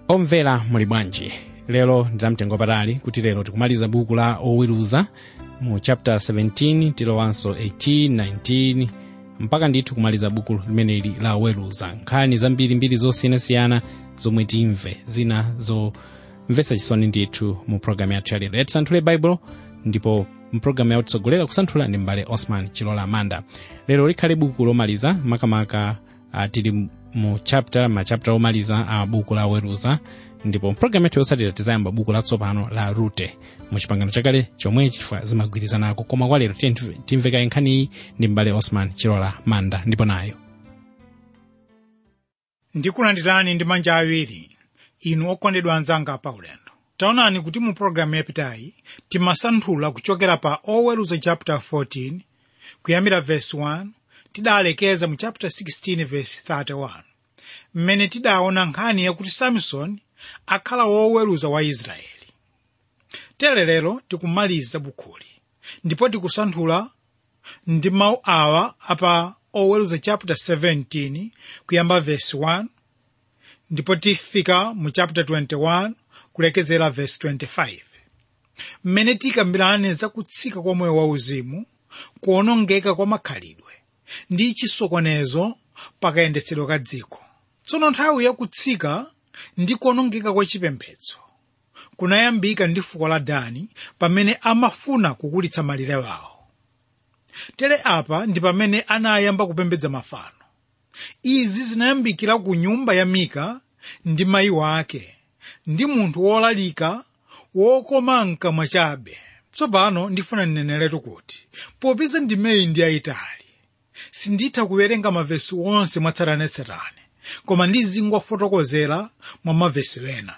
omvera muli bwanji lero ndinamtengo patali kuti lero tikumaliza buku la oweruza mu chapter 17 tilowanso 18 19 mpaka ndithu kumaliza buku limeneli la oweruza nkhani zambirimbiri zosiyanasiyana zomwe timve zina zomvetsa chisoni ndithu mu programu yathu yalero yatisanthule baibulo ndipo mpulogalamu yautitsogolera kusanthula ndi mbale osman chilola amanda lero likhale buku lomaliza makamaka uh, tili mu chapter machapter omaliza a buku la oweruza ndipo mpulogalamu yathu yotsatira tizayamba buku latsopano la rute mu chipangano chakale chomwe chifukwa zimagwirizanako koma kwa lero tiye timvekayi nkhaniyi ndi mbale osman chilola manda ndipo nayo ndikulandirani ndi manja awiri inu okondedwa anzanga pa ulendo taonani kuti mu pologalamu yapitayi timasanthula kuchokera pa oweruza chapter 14 kuyambira verse 1 tidalekeza mu chapter 16 verse 31 mmene tidaona nkhani yakuti samson akhala woweruza wa israeli tere lero tikumaliza bukuli ndipo tikusanthula ndi mawu awa apa oweruza chapter 17 kuyamba verse 1 ndipo tifika mu chapter 21 kulekezera verse 25 mmene tikambirane za kutsika kwa moyo wauzimu kuonongeka kwa makhalidwe ndi chisokonezo pakayendetsedwe ka dziko tsono nthawi yakutsika ndi kuonongeka kwa chipembedzo kunayambika ndi fuko la dani pamene amafuna kukulitsa malire wawo tere apa ndi pamene anayamba kupembedza mafano izi zinayambikira ku nyumba ya mika ndi mayi wake ndi munthu wolalika wokoma mkamwa chabe tsopano ndifuna ndineneretu kuti popeza ndimeyi ndi ayitali sinditha kuwerenga mavesi onse mwatsatanetsatane koma ndizingwafotokozera mwa mavesi ena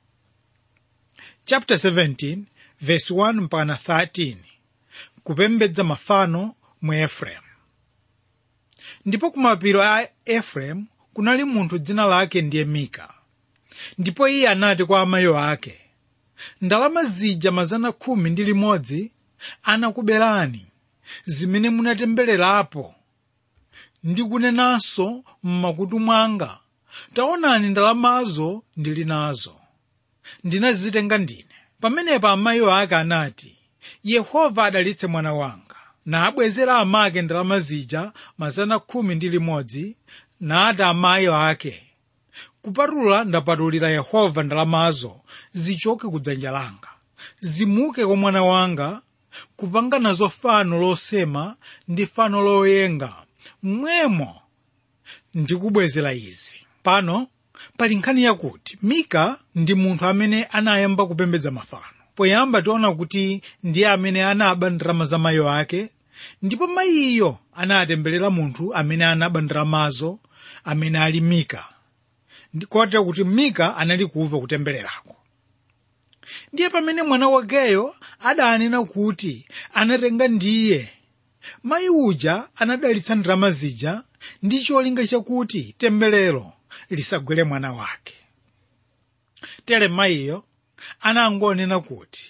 chapter 17 verse 1 mpaka 13 kupembedza mafano mu efereimu ndipo kumapiro a efereimu kunali munthu dzina lake ndiye mika ndipo iye anati kwa amayi ake ndalama zija mazana khumi ndi limodzi anakuberani zimene munatembererapo ndikunenanso m'makutu mwanga taonani ndalamazo ndili nazo ndinazitenga ndine pamenepo amayi ake anati yehova adalitse mwana wanga nabwezera amake ndalama zija mazana khumi ndi limodzi nati amayi ake kupatula ndapatulira yehova ndalamazo zichoke ku dzanja langa zimuke kwa mwana wanga kupanga nazo fano losema ndi fano loyenga mmwemo ndikubwezera izi pano pali nkhani yakuti mika ndi munthu amene anayamba kupembedza mafano poyamba tiona kuti ndiye amene anaba ndalama za mayi ake ndipo mayiyo anatemberera munthu amene anaba ndalamazo amene ali mika kotero kuti mika anali kumva kutembererako ndiye pamene mwana wakeyo adanena kuti anatenga ndiye mayi uja anadalitsa ndalama zija ndi cholinga chakuti temberero lisagwere mwana wake tere mayiyo anangonena kuti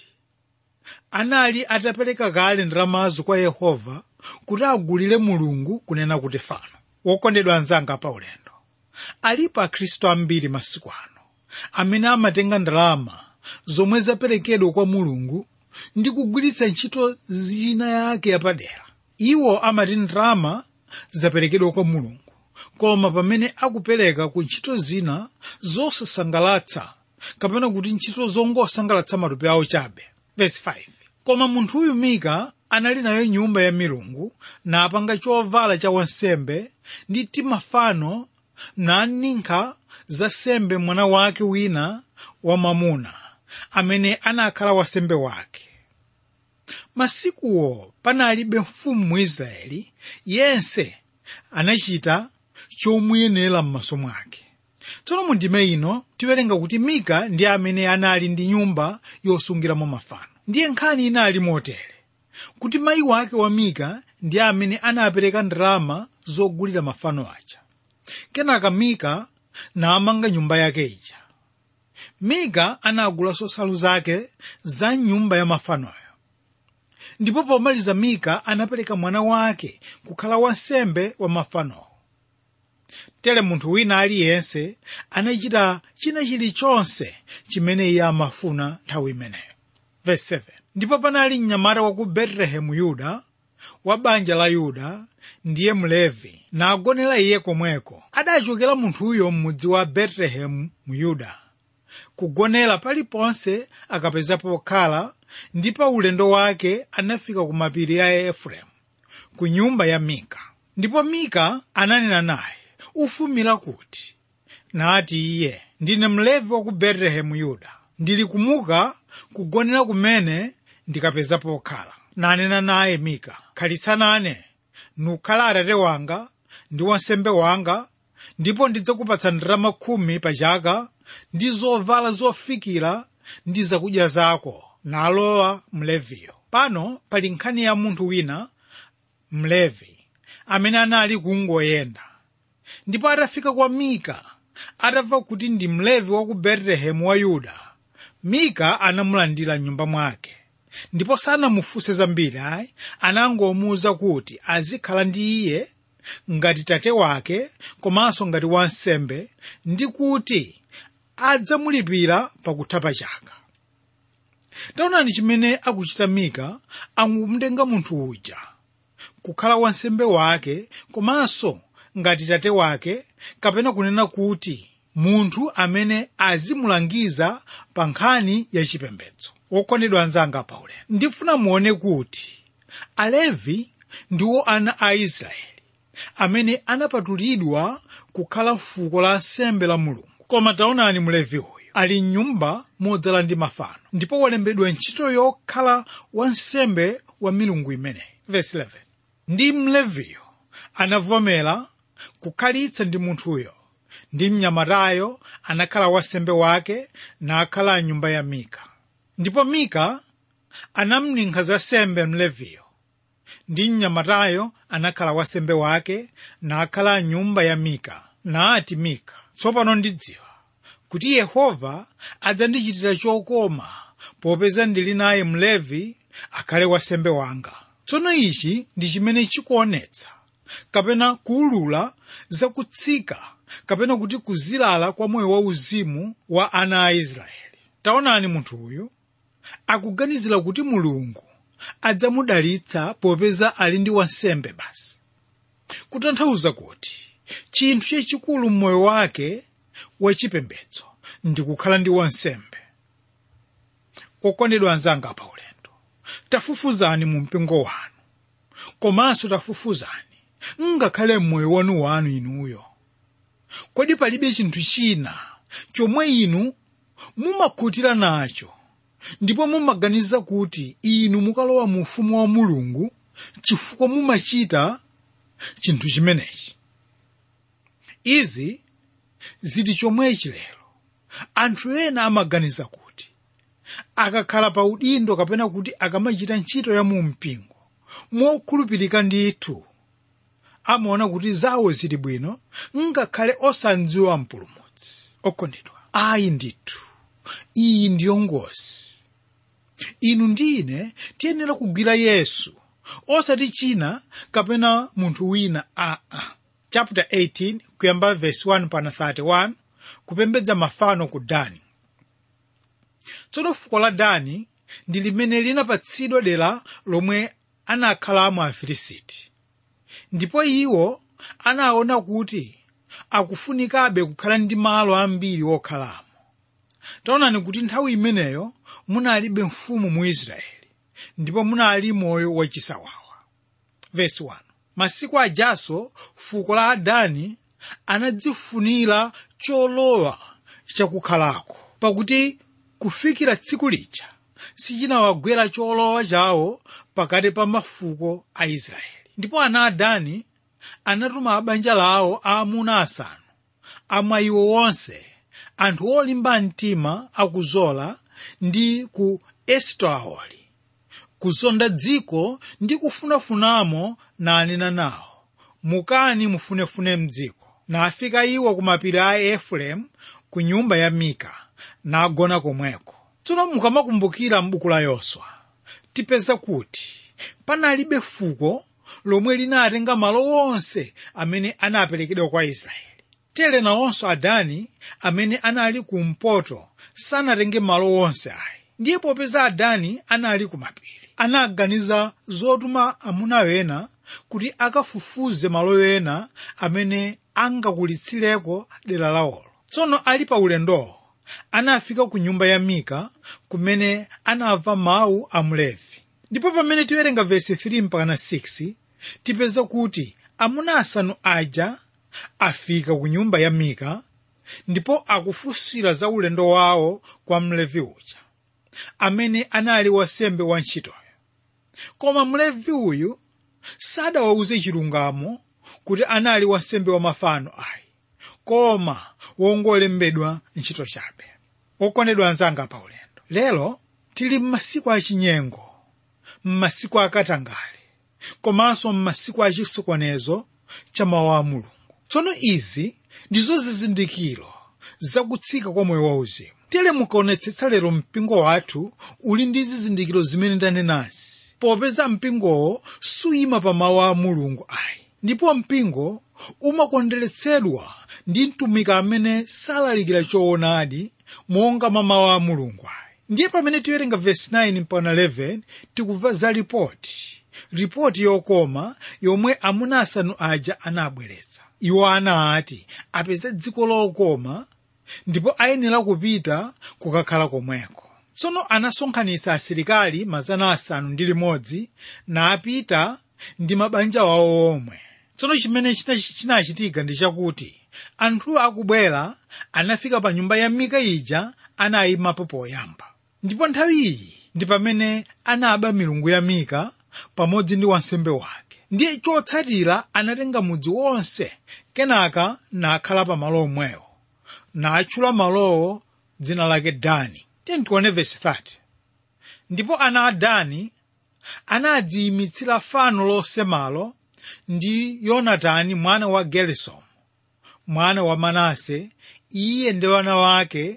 anali atapereka kale ndalamazo kwa yehova kuti agulire mulungu kunena kuti fano wokondedwa anzanga pa ulendo alipo akhristu ambiri masiku ano amene amatenga ndalama zomwe zaperekedwa kwa mulungu ndi kugwiritsa ntchito zina yake yapadera iwo amati ndalama zaperekedwa kwa mulungu koma pamene akupereka ku ntchito zina zosasangalatsa kapena kuti ntchito zongosangalatsa matupi awo chabe Verse 5. koma munthuyu mika anali nayo nyumba ya milungu napanga chovala cha wansembe ndi timafano naninka za sembe mwana wake wina wamwamuna amene anakhala wasembe wake masikuwo panalibe mfumu mu israeli yense anachita chomuyenera m'maso mwake tsono mu ndime ino tiwerenga kuti mika ndi amene anali ndi nyumba yosungiramo mafano ndiye nkhani inali motere kuti mayi wake wa mika ndi amene anapereka ndalama zogulira mafano aja kenaka mika namanga nyumba yake ija mika anagulanso nsalu zake za nyumba ya mafanoyo ndipo pomaliza mika anapereka mwana wake kukhala wansembe wa mafanowo tere munthu wina aliyense anachita china chilichonse chimene iye amafuna nthawi imeneyo Verse 7. ndipo panali mnyamata wa ku betelehemu yuda wa banja la yuda ndiye mlevi nagonera iye komweko adachokera munthuyo m'mudzi wa betelehemu mu yuda kugonera paliponse akapeza pokhala ndi pa ulendo wake anafika ku mapiri ya efereimu ku nyumba ya mika ndipo mika ananena naye ufumira kuti nati iye ndine mlevi wa ku betelehemu yuda ndili kumuka kugonera kumene ndikapeza pokhala nanena naye mika khalitsa nane nukhala atate wanga ndi wansembe wanga ndipo ndidzakupatsa ndalama khumi pa chaka ndi zovala zofikira ndi zakudya zako nalowa mleviyo pano pali nkhani ya munthu wina mlevi amene anali kungoyenda ndipo atafika kwa mika atamva kuti ndi mlevi wa ku betelehemu wa yuda mika anamulandira nyumba mwake ndipo sanamufunse zambiri ayi anangomuwuza kuti azikhala ndi iye ngati tate wake komanso ngati wansembe ndi kuti adzamulipira pakutha pa chaka taonani chimene akuchita mika akumutenga munthu uja kukhala wansembe wake komanso ngati tate wake kapena kunena kuti munthu amene azimulangiza pa nkhani ya chipembedzo wokondedwa anzanga paulendo ndifuna muone kuti alevi ndiwo ana a israeli amene anapatulidwa kukhala fuko la nsembe la mulungu koma taonani mlevi uyu ali mnyumba modzala ndi mafano ndipo walembedwa ntchito yokhala wansembe wa milungu imeneyi Verse 11. ndi mleviyo anavomera kukhalitsa ndi munthuyo ndi mnyamatayo anakhala wansembe wake nakhala nyumba ya mika ndipo mika anamninkha za sembe mleviyo ndi mnyamatayo anakhala wansembe wake nakhala nyumba ya mika nati mika tsopano ndidziwa kuti yehova adzandichitira chokoma popeza ndili naye mlevi akhale wansembe wanga tsono ichi ndi chimene chikuonetsa kapena kuulula zakutsika kapena kuti kuzilala kwa moyo wauzimu wa ana a israeli taonani munthu uyu akuganizira kuti mulungu adzamudalitsa popeza ali ndi wansembe basi kutanthauza kuti chinthu chachikulu mmoyo wake wachipembedzo ndi kukhala ndi wansembe okondedwa anzanga pa ulendo tafufuzani mu mpingo wanu komanso tafufuzani ngakhale mmoyo wanu wanu inuyo kodi palibe chinthu china chomwe inu mumakhutira nacho ndipo mumaganiza kuti inu mukalowa mu ufumu wa mulungu chifukwa mumachita chinthu chimenechi izi zili chomwechi lero anthu ena amaganiza kuti akakhala pa udindo kapena kuti akamachita ntchito ya mu mpingo mokhulupirika ndithu amaona kuti zawo zili bwino ngakhale osandziwa mpulumutsi okondedwa ayi ndithu iyi ndiyo ngozi inu ndine tiyenera kugwira yesu osati china kapena munthu wina aa chapter 18 kuyamba verse 1 pana 31 kupembedza mafano ku dani tsono fuko la dani ndi limene linapatsidwa dera lomwe anakhalamo afilisiti ndipo iwo anaona kuti akufunikabe kukhala ndi malo ambiri okhalamo taonani kuti nthawi imeneyo munalibe mfumu mu israeli ndipo munali moyo wachisawawa verse 1 masiku ajaso fuko la adani anadzifunira cholowa chakukhalako pakuti kufikira tsiku lija sichinawagwera cholowa chawo pakati pa mafuko a israeli ndipo ana adani anatuma abanja lawo aamuna asanu amwa iwo wonse anthu olimba mtima akuzola ndi ku esitaoli kuzonda dziko ndi kufunafunamo nanena nawo mukani mufunefune mdziko nafika iwo ku mapiri a efereimu ku nyumba ya mika nagona komweko tsono mukamakumbukira m'buku la yoswa tipeza kuti panalibe fuko lomwe linatenga malo onse amene anaperekedwa kwa israeli tere nawonso adani amene anali kumpoto sanatenge malo onse ayi ndiye popeza adani anali kumapiri anaganiza zotuma amuna ena kuti akafufuze malo ena amene angakulitsireko dera lawolo tsono ali pa ulendowo anafika ku nyumba ya mika kumene anamva mawu a mlevi ndipo pamene tiwerenga vesi 3 mpaka 6 tipeza kuti amuna asanu aja afika ku nyumba ya mika ndipo akufunsira za ulendo wawo kwa mlevi uja amene anali wasembe wa ntchitoyo koma mlevi uyu sadawauze chilungamo kuti anali wasembe wa mafano ayi koma wongolembedwa ntchito chabe okondedwa anzanga pa ulendo lero tili m'masiku achinyengo m'masiku akatangale komanso m'masiku achisokonezo cha mawu a mulungu tsono izi ndizo zizindikiro zakutsika kwa moyo wauzimu tere mukaonetsetsa lero mpingo wathu uli ndi zizindikiro zimene ndanenazi popeza mpingowo suyima pa mawu a mulungu ayi ndipo mpingo umakondweretsedwa ndi mtumiki amene salalikira choonadi monga mwa mawu a mulungu ayi ndiye pamene tiwerenga vesi 9 mpaka 11 tikumva za ripoti ripoti yokoma yomwe amuna asanu aja anabweretsa iwo anati apeze dziko lokoma ndipo ayenera kupita kukakhala komweko tsono anasonkhanitsa asilikali mazana asanu ndi limodzi napita ndi mabanja awo omwe tsono chimene chinachitika ndi chakuti anthu akubwera anafika pa nyumba ya mika ija anayimapo poyamba ndipo nthawi iyi ndi pamene anaba milungu ya mika pamodzi ndi wansembe wake ndiye chotsatira anatenga mudzi wonse kenaka nakhala pa malo omwewo natchula malowo dzina lake dani tione vesi 30 ndipo ana a dani anadziyimitsira fano losemalo ndi yonatani mwana wa gerisomu mwana wa manase iye ndi wana wake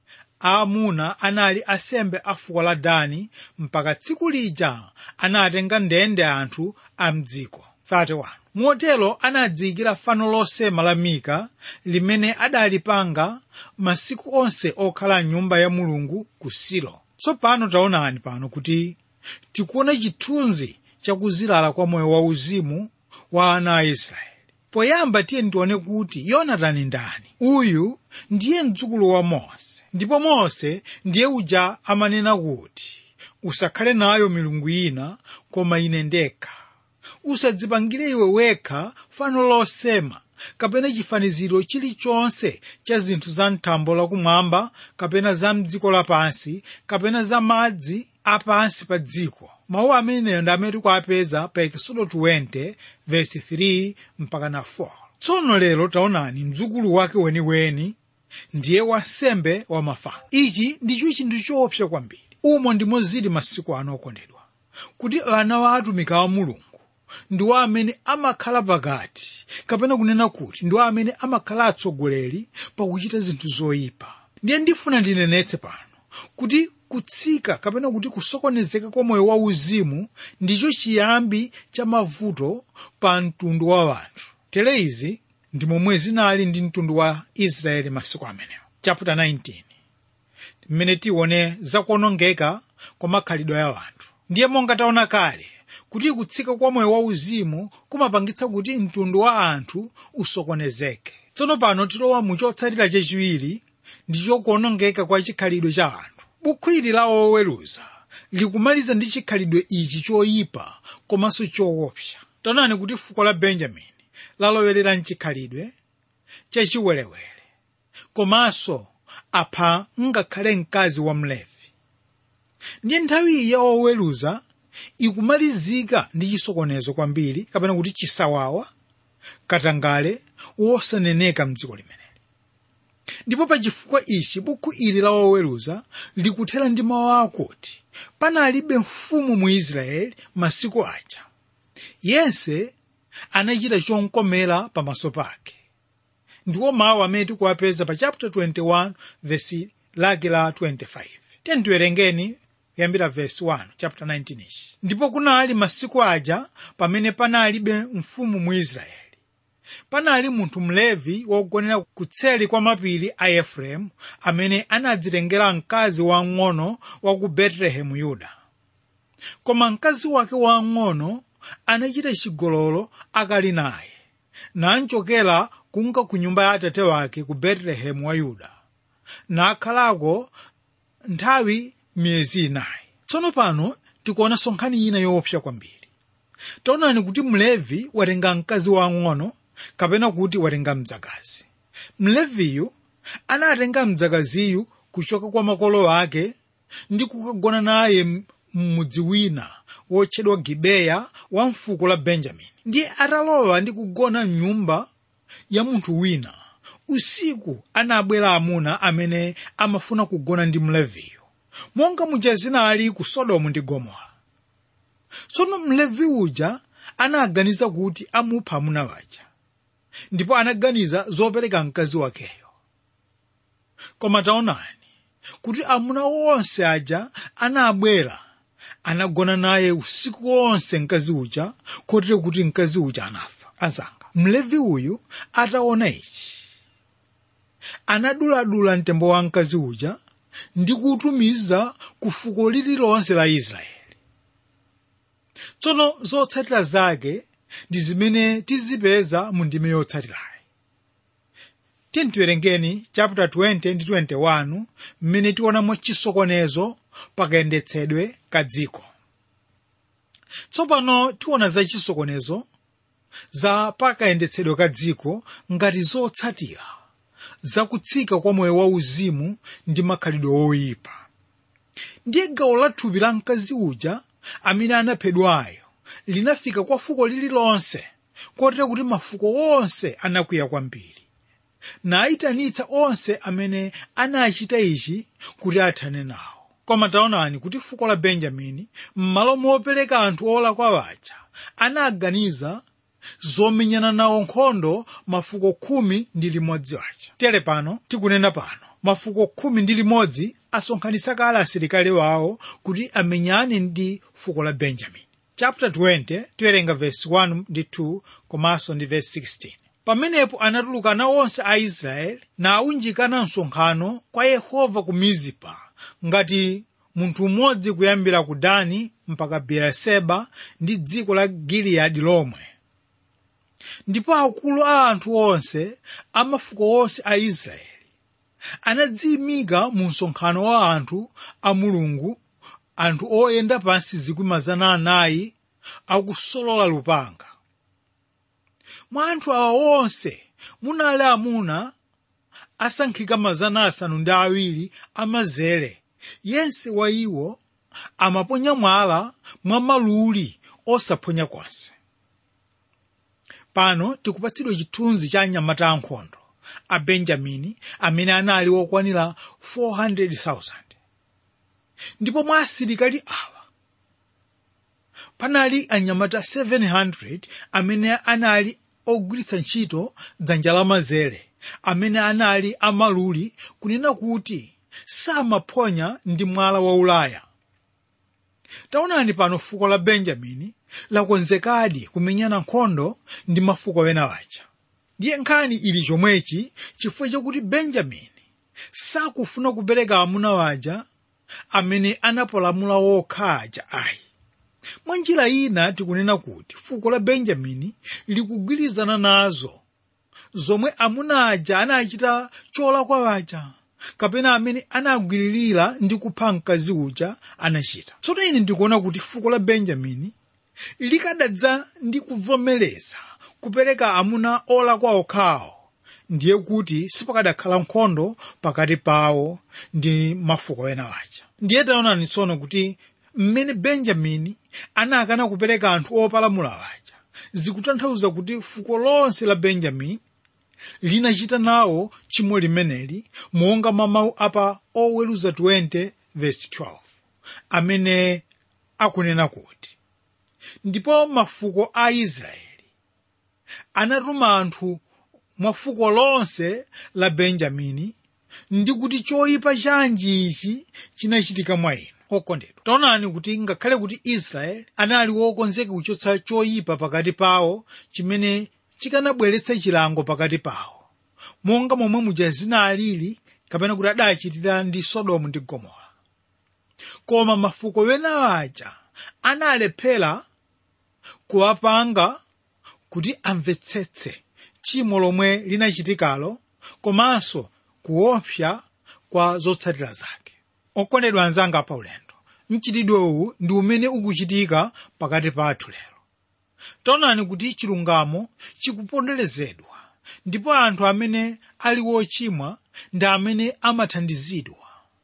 aamuna anali asembe a fuko la dani mpaka tsiku lija anatenga ndende anthu a mdziko 31 motero anadziyikira fano losema la mika limene adalipanga masiku onse okhala mnyumba ya mulungu ku silo tsopano taonani pano kuti tikuona chithunzi chakuzilala kwa moyo wauzimu wa ana a israeli poyamba tiye tione kuti yonatani ndani uyu ndiye mdzukulu wa mose ndipo mose ndiye uja amanena kuti usakhale nayo milungu ina koma ine ndekha usadzipangire iwe wekha fano losema kapena chifaniziro chilichonse cha zinthu za mthambo lakumwamba kapena za mdziko lapansi kapena za madzi apansi pa dziko mawu ameneyo ndi amene tikuapeza pa ekisodo 20 vesi 3 mpaka na 4 tsono lero taonani mdzukulu wake weniweni ndiye wansembe wa mafano ichi ndicho chinthu choopsa kwambiri umo ndimo zili masiku ano okondedwa kuti ana wa atumiki a mulungu ndiwo amene amakhala pakati kapena kunena kuti ndiwo amene amakhala atsogoleri pakuchita zinthu zoyipa ndiye ndifuna ndinenetse pano kuti kutsika kapena kuti kusokonezeka kwa moyo wauzimu ndicho chiyambi cha mavuto pa mtundu wa wanthu tere izi ndi momwe zinali ndi mtundu wa israeli masiku amenewo chapter 19 mmene tione zakuonongeka kwa makhalidwe ya wanthu ndiye monga taona kale kuti kutsika kwa moyo wauzimu kumapangitsa kuti mtundu wa anthu usokonezeke tsono pano tilowa mu chotsatira chachiwiri ndicho kuonongeka kwa chikhalidwe cha anthu bukhu ili la oweruza likumaliza ndi chikhalidwe ichi choyipa komanso choopsa taonani kuti fuko la benjamini lalowerera mchikhalidwe chachiwerewere komanso apha ngakhale mkazi wa mlevi ndiye nthawi iyi ya oweruza ikumalizika ndi chisokonezo kwambiri kapena kuti chisawawa katangale wosaneneka mdziko limeneli ndipo pa chifukwa ichi bukhu ili la oweruza likuthera ndi mawu akuti panalibe mfumu mu israeli masiku aja yense anachita chonkomera pamaso pake ndiwo mawu amene tikuwapeza pa chapter 21 vesi lake la 25 tiyeni tiwerengeni kuyambira verse 1 chapter 19 ichi ndipo kunali masiku aja pamene panalibe mfumu mu israeli panali munthu mlevi wogonera kutseli kwa mapiri a efereimu amene anadzitengera mkazi wang'ono wa ku betelehemu yuda koma mkazi wake wang'ono anachita chigololo akali naye nanchokera kunka ku nyumba ya atate wake ku betelehemu wa yuda nakhalako nthawi miyezi inayi tsono pano tikuonanso nkhani ina yoopsa kwambiri taonani kuti mlevi watenga mkazi wang'ono kapena kuti watenga mdzakazi mleviyu anatenga mdzakaziyu kuchoka kwa makolo ake ndi kukagona naye m'mudzi wina wotchedwa gibeya wa mfuko la benjamini ndiye atalowa ndi kugona mnyumba ya munthu wina usiku anabwera amuna amene amafuna kugona ndi mleviyo monga muja zinali ku sodomu ndi gomora tsono mlevi uja anaganiza kuti amupha amuna waja ndipo anaganiza zopereka mkazi wakeyo koma taonani kuti amuna onse aja anabwera anagona naye usiku wonse mkazi uja kotero kuti mkazi uja anafa azanga mlevi uyu ataona ichi anaduladula mtembo wa mkazi uja ndi kutumiza ku fuko lililonse la israeli tsono zotsatira zake ndi zimene tizipeza mu ndime yotsatirayi tiwerengeni chapter 20 ndi 21 mmene tionamo chisokonezo pakayendetsedwe ka dziko tsopano tiona za chisokonezo za pakayendetsedwe ka dziko ngati zotsatira zakutsika kwa moyo wauzimu ndi makhalidwe oyipa ndiye gawo la thupi la mkazi uja amene anaphedwayo linafika kwa fuko lililonse kotero kuti mafuko onse anakwiya kwambiri nayitanitsa onse amene anachita ichi kuti athane nawo koma taonani kuti fuko la benjamini m'malo mopereka anthu olakwa waja anaganiza zomenyana nawo nkhondo mafuko khumi ndi limodzi waja tere pano tikunena pano mafuko khumi ndi limodzi asonkhanitsa kale asilikali wawo kuti amenyane ndi fuko la benjamini chapter 20 tiwerenga verse 1 ndi 2 komanso ndi verse 16 pamenepo anatulukana onse a israeli naunjikana msonkhano kwa yehova ku mizipa ngati munthu mmodzi kuyambira ku dani mpaka beeriseba ndi dziko la giliyadi lomwe ndipo akulu a anthu onse a mafuko onse a israeli anadziyimika mu msonkhano wa anthu a mulungu anthu oyenda pansi zikwi mazana anayi akusolola lupanga mwa anthu awa onse munali amuna asankhika mazana asanu ndi awiri amazere yense wa iwo amaponya mwala mwa maluli osaphonya konse pano tikupatsidwa chithunzi cha anyamata ankhondo a benjamini amene anali okwanira 400,000 ndipo mwa asilikali awa panali anyamata 700 amene anali ogwiritsa ntchito dzanja lamazere amene anali amaluli kunena kuti samaphonya ndi mwala wa ulaya taonani pano fuko la benjamini lakonzekadi kumenyana nkhondo ndi mafuko ena waja ndiye nkhani ili chomwechi chifukwa chakuti benjamini sakufuna kupereka amuna waja amene anapolamula wokha aja ayi mwa njira ina tikunena kuti fuko la benjamini likugwirizana nazo zomwe amuna aja anachita cholakwa waja kapena amene anagwiririra ndi kupha mkazi uja anachita tsono ine ndikuona kuti fuko la benjamini likadadza ndi kuvomereza kupereka amuna olakwa okhawo ndiye kuti sipakadakhala nkhondo pakati pawo ndi mafuko ena waja ndiye taonani tsono kuti mmene benjamini anakana kupereka anthu opalamula waja zikutanthauza kuti fuko lonse la benjamini linachita nawo chimo limeneli monga mwa mawu apa oweruza 20 verse 12 amene akunena kuti ndipo mafuko a israeli anatuma anthu mwa fuko lonse la benjamini ndi kuti choyipa chanji ichi chinachitika mwa inu okondedwa taonani kuti ngakhale kuti israeli anali wokonzeka kuchotsa choyipa pakati pawo chimene chikanabweretsa chilango pakati pawo monga momwe muja zinalili kapena kuti adachitira ndi sodomu ndi gomora koma mafuko wena aja analephera kuwapanga kuti amvetsetse tchimo lomwe linachitikalo komanso kuopsa kwa zotsatira zake okondedwa anzanga pa ulendo mchitidwe uwu ndi umene ukuchitika pakati pathu lero taonani kuti chilungamo chikuponderezedwa ndipo anthu amene ali wochimwa ndi amene amathandizidwa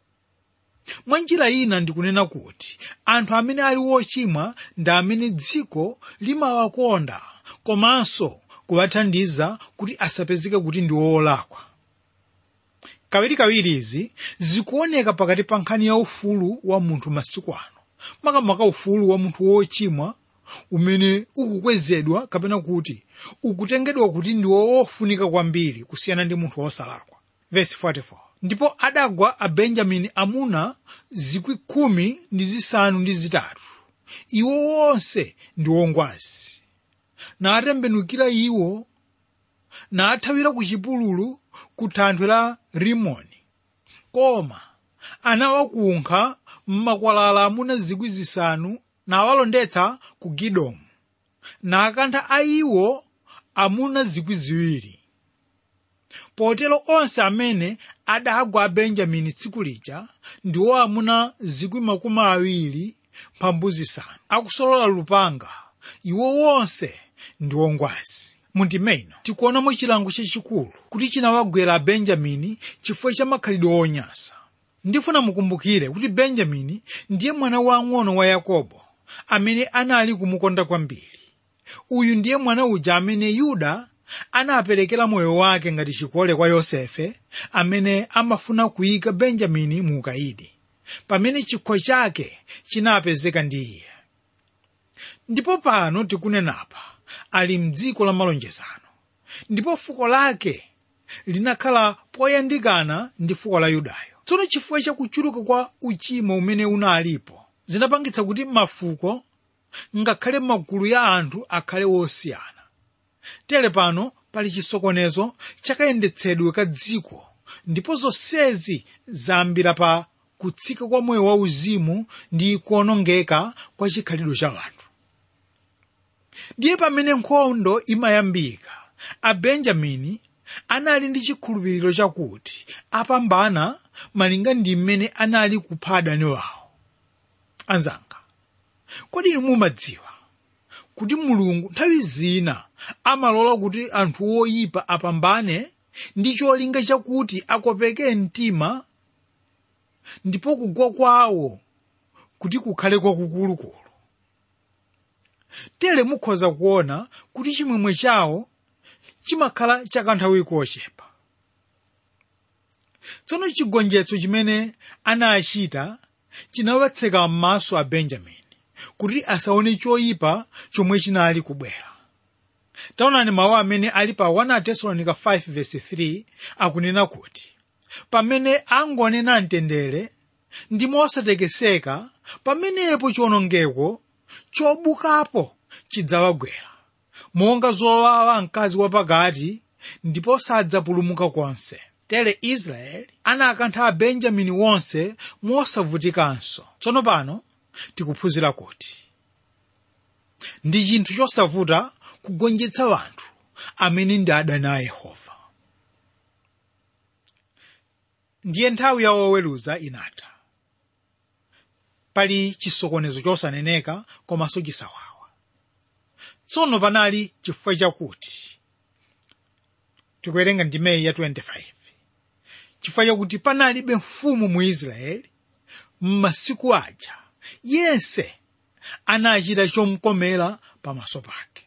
mwa njira ina ndikunena kuti anthu amene ali wochimwa ndi amene dziko limawakonda komanso kuwathandiza kuti asapezeke kuti ndi wolakwa kawirikawiri izi zikuoneka pakati pa nkhani ya ufulu wa munthu masiku ano makamaka ufulu wa munthu wochimwa umene ukukwezedwa kapena kuti ukutengedwa kuti ndi wofunika kwambiri kusiyana ndi munthu wosalakwa verse 44 ndipo adagwa abenjamini amuna zikwi khumi ndi zisanu ndi zitatu iwo wonse ndi wongwazi natembenukira iwo nathawira ku chipululu ku thanthwe la rimoni koma anawakunkha m'makwalala amuna zikwi zisanu nawalondetsa ku gidomu nakantha a iwo amuna zikwi ziwiri potero onse amene adagwa a benjamini tsiku lija ndiwo amuna zikwi makumi awiri mphambu zisanu akusolola lupanga iwo wonse ndi wongwazi mundimeno tikuonamo chilango chachikulu kuti chinawagwera abenjamini chifukwa cha makhalidwe onyasa ndifuna mukumbukire kuti benjamini ndiye mwana wang'ono wa yakobo amene anali kumukonda kwambiri uyu ndiye mwana uja amene yuda anaperekera moyo wake ngati chikole kwa yosefe amene amafuna kuyika benjamini mu ukayidi pamene chikho chake chinapezeka ndi iye ndipo pano tikunenapa ali mdziko la malonjezano ndipo fuko lake linakhala poyandikana ndi fuko la yudayo tsono chifukwa cha kuchuluka kwa uchimo umene unalipo zinapangitsa kuti mafuko ngakhale magulu ya anthu akhale wosiyana tere pano pali chisokonezo chakayendetsedwe ka dziko ndipo zonsezi zambira pa kutsika kwa moyo wauzimu ndi kuonongeka kwa chikhalidwe cha anthu ndiye pamene nkhondo imayambika abenjamini anali ndi chikhulupiriro chakuti apambana malinga ndi mmene anali kupha adani wawo anzanga kodi inu mumadziwa kuti mulungu nthawi zina amalola kuti anthu oyipa apambane ndi cholinga chakuti akopeke mtima ndipo kugwa kwawo kuti kukhale kwakukulukulu tere mukhoza kuona kuti chimwemwe chawo chimakhala chakanthawi kochepa tsono chigonjetso chimene anachita chinawatseka m'maso a benjamini kuti asaone choyipa chomwe chinali kubwera taonani mawu amene ali pa 1 tesalonika 5:3 akunena kuti pamene angonena mtendere ndi mosatekeseka pamenepo chiwonongeko chobukapo chidzawagwera monga zowawa mkazi wapakati ndipo sadzapulumuka konse tere israeli anakantha abenjamini wonse mosavutikanso tsono pano tikuphunzira kuti ndi chinthu chosavuta kugonjetsa wanthu amene ndi adani a yehova ndiye nthawi ya woweruza inatha pali chisokonezo chosaneneka komanso chisawawa tsono panali chifukwa chakuti tikuwerenga ndimeyi ya 25 chifukwa chakuti panalibe mfumu mu israeli m'masiku aja yense anachita chomkomera pamaso pake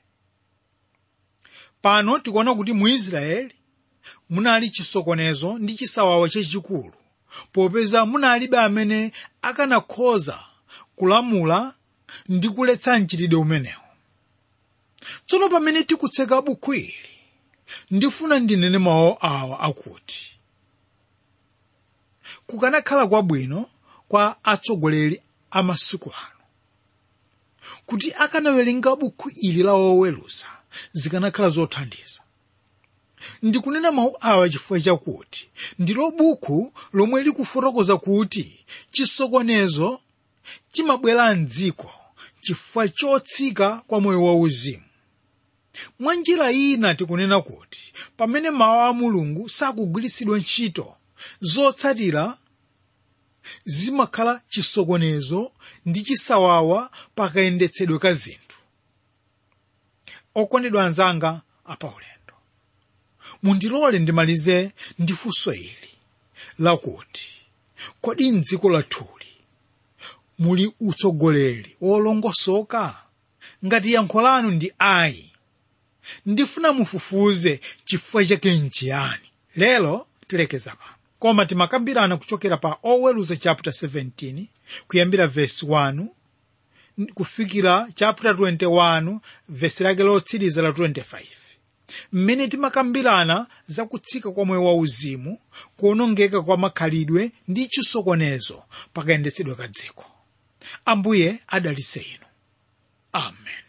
pano tikuona kuti mu israeli munali chisokonezo ndi chisawawa chachikulu popeza munalibe amene akanakhoza kulamula ndi kuletsa mchitidwe umenewu tsono pamene tikutseka buku ili ndifuna ndinene mawu awa akuti kukanakhala kwabwino kwa atsogoleri amasiku ano kuti akanawerenga buku ili la woweruza zikanakhala zothandiza ndikunena mawu awa chifukwa chakuti ndilo buku lomwe likufotokoza kuti chisokonezo chimabwera mdziko chifukwa chotsika kwa moyo wauzimu mwa njira ina tikunena kuti pamene mawu a mulungu sakugwiritsidwa ntchito zotsatira zimakhala chisokonezo ndi chisawawa pakayendetsedwe ka zinthu okondedwa anzanga apaulendo mundilole ndimalize ndi funso ili lakuti kodi mdziko lathuli muli utsogoleri wolongosoka ngati yankho lanu ndi ayi ndifuna mufufuze chifukwa chake nchiyani lero tilekeza pano koma timakambirana kuchokera pa oweruza chapter 17 kuyambira verse 1 kufikira chapter 21 verse lake lotsiriza la 25 mmene timakambirana za kutsika kwa moyo wauzimu kuonongeka kwa makhalidwe ndi chisokonezo pakayendetsedwe ka dziko ambuye adalitse inu amen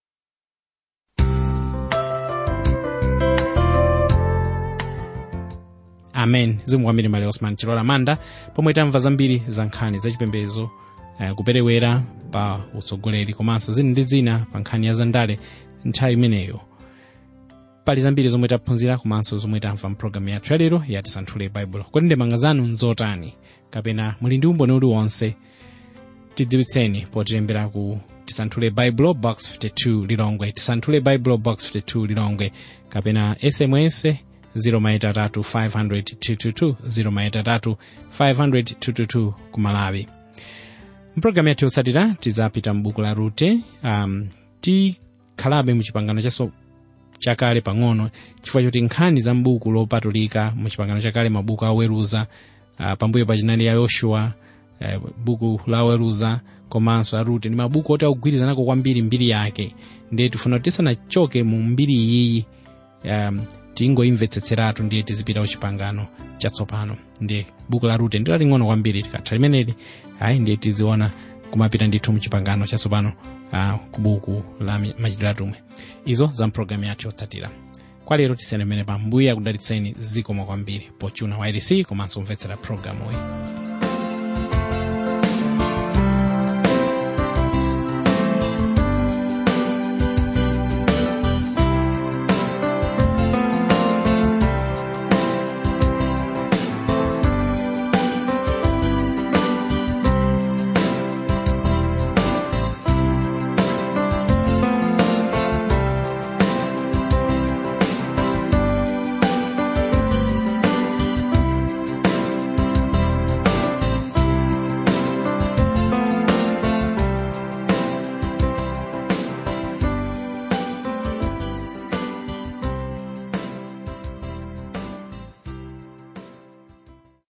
amen zikomo kwambiri male osman chilola manda pomwe tamva zambiri za nkhani zachipembedzo uh, kuperewera pa utsogoleri komanso zina ndi zina pa nkhani ya zandale nthawi imeneyo pali zambiri zomwe taphunzira komanso zomwe tamva mpulogalamu yathu yalero ya tisanthule baibulo kodi ndemanga zanu nzotani kapena muli ndi umboni uliwonse tidziwitseni potilembera ku tisanthule baibulo box 52 lilongwe tisanthule baibulo box 52 lilongwe kapena sms 0 500 ku malawi mpulogalamu yathu yotsatira tizapita m'buku la rute um, tikhalabe muchipangano chaso chakale pang'ono chifukwa choti nkhani za m'buku lopatulika muchipangano chakale mabuku aweruza uh, pambuyo pachinali ya yoshua uh, buku la weruza komanso a rute ndi mabuku oti akugwirizanako kwambiri mbiri yake ndiye tifuna kuti tisanachoke mu mbiri iyiyi um, tingoimvetsetseratu ndiye tizipita kuchipangano chatsopano ndiye buku la rute ndilo ling'ono kwambiri tikatha limeneli ayi ndiye tiziona kumapita ndithu muchipangano chatsopano uh, ku buku la machitidwe atumwi izo za mpulogalamu yathu yotsatira kwa lero tisiyane mmene pa mbuye akudalitseni zikomo kwambiri pochuna wa irc komanso kumvetsera pulogalamuyi